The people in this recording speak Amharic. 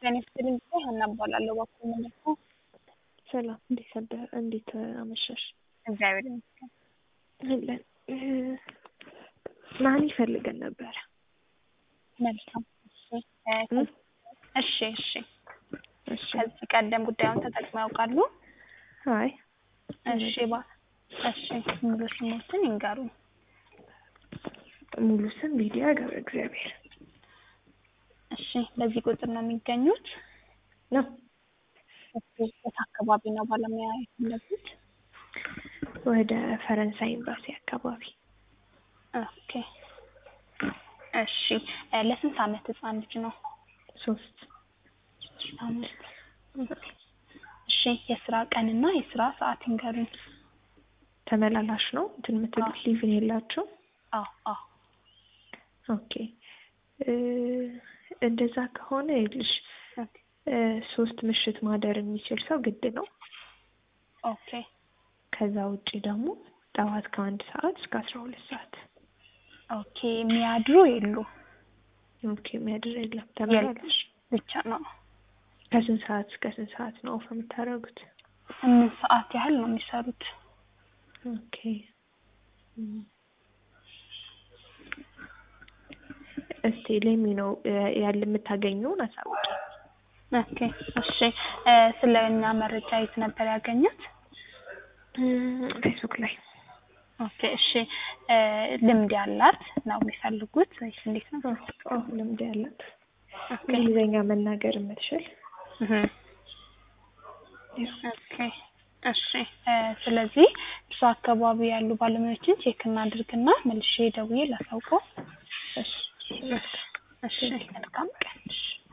ጤና ይስጥልኝ ጊዜ ሀና እባላለሁ። እባክዎ ምንድን ነው? ሰላም እንዴት አደረ እንዴት አመሻሽ? እግዚአብሔር ይመስገን። አለን ናኒ ፈልገን ነበረ። መልካም እሺ እ እሺ እሺ እሺ ከዚህ ቀደም ጉዳዩን ተጠቅመው ያውቃሉ? አይ እሺ ባ እሺ ሙሉ ስሞትን ይንገሩኝ። ሙሉ ስም ሊዲያ ገብረ እግዚአብሔር እሺ በዚህ ቁጥር ነው የሚገኙት? ነው። እሺ የት አካባቢ ነው ባለሙያ የፈለጉት? ወደ ፈረንሳይ ኤምባሲ አካባቢ ኦኬ እሺ እ ለስንት ዓመት ህፃን ልጅ ነው? ሶስት ሶስት ዓመት እሺ የስራ ቀንና የስራ ሰዓት ይንገሩኝ። ተመላላሽ ነው እንትን የምትሉት ሊቭን የላቸው? አዎ አዎ ኦኬ እ እንደዛ ከሆነ ይልሽ ኦኬ እ ሶስት ምሽት ማደር የሚችል ሰው ግድ ነው። ኦኬ ከዛ ውጪ ደግሞ ጠዋት ከአንድ ሰዓት እስከ አስራ ሁለት ሰዓት ኦኬ የሚያድሩ የሉ ኦኬ የሚያድር የለም ተመላላሽ ብቻ ነው። ከስንት ሰዓት እስከ ስንት ሰዓት ነው ኦፍ የምታደርጉት? ስምንት ሰዓት ያህል ነው የሚሰሩት። ኦኬ እም። እስቲ ሌሚ ነው ያለ የምታገኘውን አሳውቂ። ኦኬ እሺ እ ስለ እኛ መረጃ የት ነበር ያገኙት? ፌስቡክ ላይ ኦኬ እሺ እ ልምድ ያላት ነው የሚፈልጉት ወይስ እንዴት ነው? አዎ ልምድ ያላት ኦኬ እንግሊዝኛ መናገር የምትችል እህ ኦኬ እሺ እ ስለዚህ እርሱ አካባቢ ያሉ ባለሙያዎችን ቼክ እናድርግና መልሼ ደውዬ ላሳውቀው። እሺ እሺ መልካም ቀን። እሺ